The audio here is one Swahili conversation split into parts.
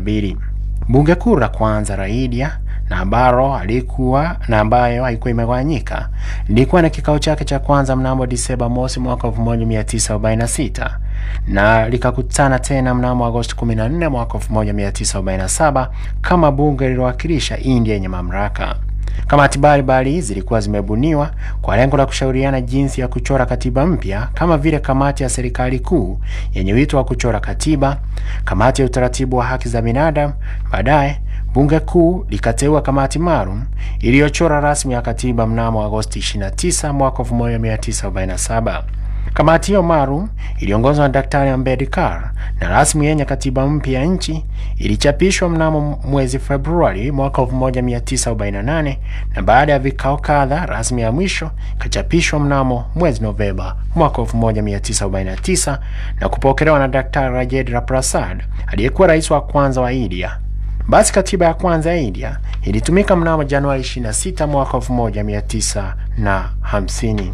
mbili. Bunge kuu la kwanza la India na ambalo alikuwa na ambayo haikuwa imegawanyika lilikuwa na kikao chake cha kwanza mnamo Disemba mosi mwaka 1946 na likakutana tena mnamo Agosti 14 mwaka 1947 kama bunge lililowakilisha India yenye mamlaka. Kamati mbalimbali zilikuwa zimebuniwa kwa lengo la kushauriana jinsi ya kuchora katiba mpya, kama vile kamati ya serikali kuu yenye wito wa kuchora katiba, kamati ya utaratibu wa haki za binadamu. Baadaye bunge kuu likateua kamati maalum iliyochora rasmi ya katiba mnamo Agosti 29 mwaka 1947. Kamati hiyo maalum iliongozwa na Daktari Ambedkar na rasmi yenye katiba mpya ya nchi ilichapishwa mnamo mwezi Februari mwaka 1948 na baada ya vikao kadha rasmi ya mwisho ikachapishwa mnamo mwezi Novemba mwaka 1949 na kupokelewa na Daktari Rajendra Prasad aliyekuwa rais wa kwanza wa India. Basi katiba ya kwanza ya India ilitumika mnamo Januari 26 mwaka 1950.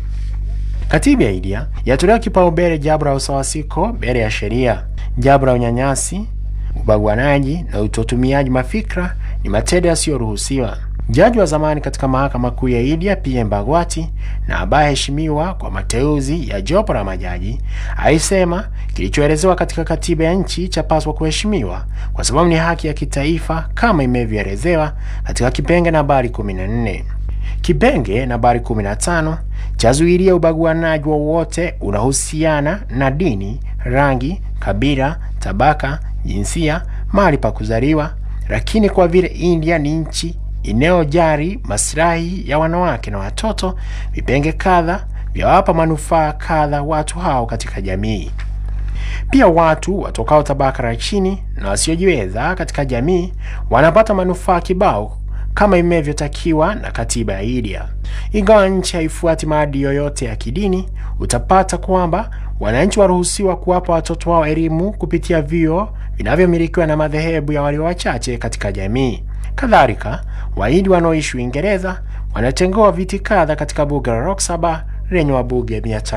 Katiba ya India yatolewa kipaumbele jambo la usawasiko mbele ya sheria. Jambo la unyanyasi, ubaguanaji na utotumiaji mafikra ni matendo yasiyoruhusiwa. Jaji wa zamani katika mahakama kuu ya India PM Bhagwati na ambaye heshimiwa kwa mateuzi ya jopo la majaji alisema kilichoelezewa katika katiba ya nchi chapaswa kuheshimiwa kwa sababu ni haki ya kitaifa kama imevyoelezewa katika kipenge nambari 14. Kipenge nambari 15 chazuilia ubaguanaji wowote unahusiana na dini, rangi, kabila, tabaka, jinsia, mahali pa kuzaliwa. Lakini kwa vile India ni nchi inayojali maslahi ya wanawake na watoto, vipenge kadha vyawapa manufaa kadha watu hao katika jamii. Pia watu watokao tabaka la chini na wasiojiweza katika jamii wanapata manufaa kibao kama imevyotakiwa na katiba ya India. Ingawa nchi haifuati maadili yoyote ya kidini, utapata kwamba wananchi waruhusiwa kuwapa watoto wao elimu kupitia vyuo vinavyomilikiwa na madhehebu ya walio wachache katika jamii. Kadhalika, Wahindi wanaoishi Uingereza wanatengewa viti kadha katika bunge la Lok Sabha lenye wabunge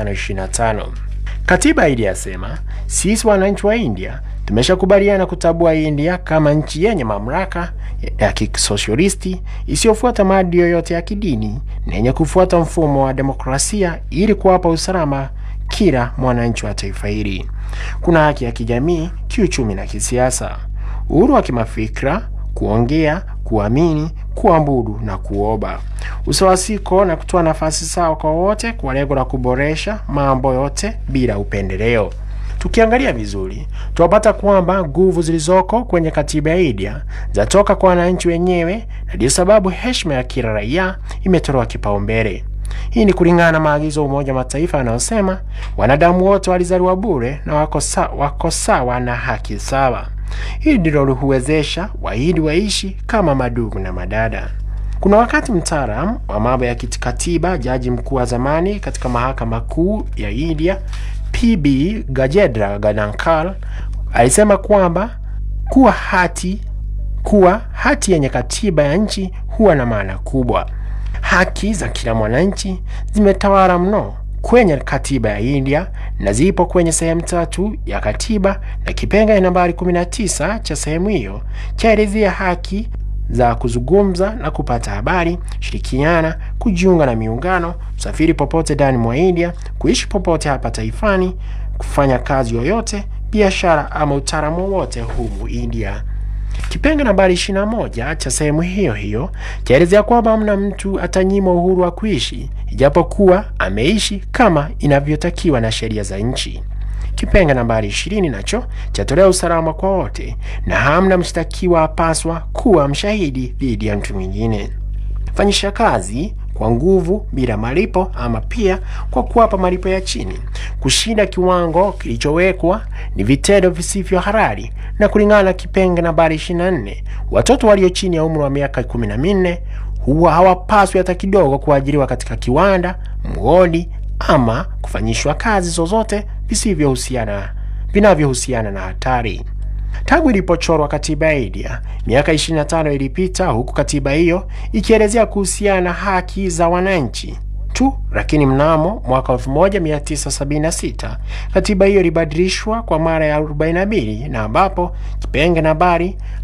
525. Katiba ya India yasema, sisi wananchi wa India tumeshakubaliana kutambua India kama nchi yenye mamlaka ya kisosialisti isiyofuata maadili yoyote ya kidini na yenye kufuata mfumo wa demokrasia ili kuwapa usalama kila mwananchi wa taifa hili. Kuna haki ya kijamii, kiuchumi na kisiasa, uhuru wa kimafikra, kuongea, kuamini, kuabudu na kuomba, usawasiko na kutoa nafasi sawa kwa wote kwa lengo la kuboresha mambo yote bila upendeleo. Tukiangalia vizuri tunapata kwamba nguvu zilizoko kwenye katiba ya India zatoka kwa wananchi wenyewe, na ndiyo sababu heshima ya kila raia imetolewa kipaumbele. Hii ni kulingana na maagizo ya Umoja wa Mataifa yanayosema wanadamu wote walizaliwa bure na wako sawa, wako sawa na haki sawa. Hili ndilo huwezesha Wahindi waishi kama madugu na madada. Kuna wakati mtaalamu wa mambo ya kikatiba, jaji mkuu wa zamani katika mahakama kuu ya India PB Gajendra Ganankar alisema kwamba kuwa hati kuwa hati yenye katiba ya nchi huwa na maana kubwa. Haki za kila mwananchi zimetawala mno kwenye katiba ya India na zipo kwenye sehemu tatu ya katiba, na kipengele nambari 19 cha sehemu hiyo chaelezea haki za kuzungumza na kupata habari, shirikiana, kujiunga na miungano, kusafiri popote ndani mwa India, kuishi popote hapa taifani, kufanya kazi yoyote, biashara ama utaalamu wowote humu India. Kipenge nambari 21 cha sehemu hiyo hiyo chaelezea kwamba hamna mtu atanyimwa uhuru wa kuishi ijapokuwa ameishi kama inavyotakiwa na sheria za nchi. Kipenge nambari 20 nacho chatolea usalama kwa wote na hamna mshtakiwa apaswa kuwa mshahidi dhidi ya mtu mwingine. Fanyisha kazi kwa nguvu bila malipo ama pia kwa kuwapa malipo ya chini. Kushinda kiwango kilichowekwa ni vitendo visivyo halali, na kulingana na kipenge nambari 24, watoto walio chini ya umri wa miaka 14 huwa hawapaswi hata kidogo kuajiriwa katika kiwanda, mgodi ama kufanyishwa kazi zozote visivyohusiana vinavyohusiana na hatari. Tangu ilipochorwa katiba ya India miaka 25 ilipita, huku katiba hiyo ikielezea kuhusiana na haki za wananchi tu, lakini mnamo mwaka 1976 katiba hiyo ilibadilishwa kwa mara ya 42 na ambapo kipenge nambari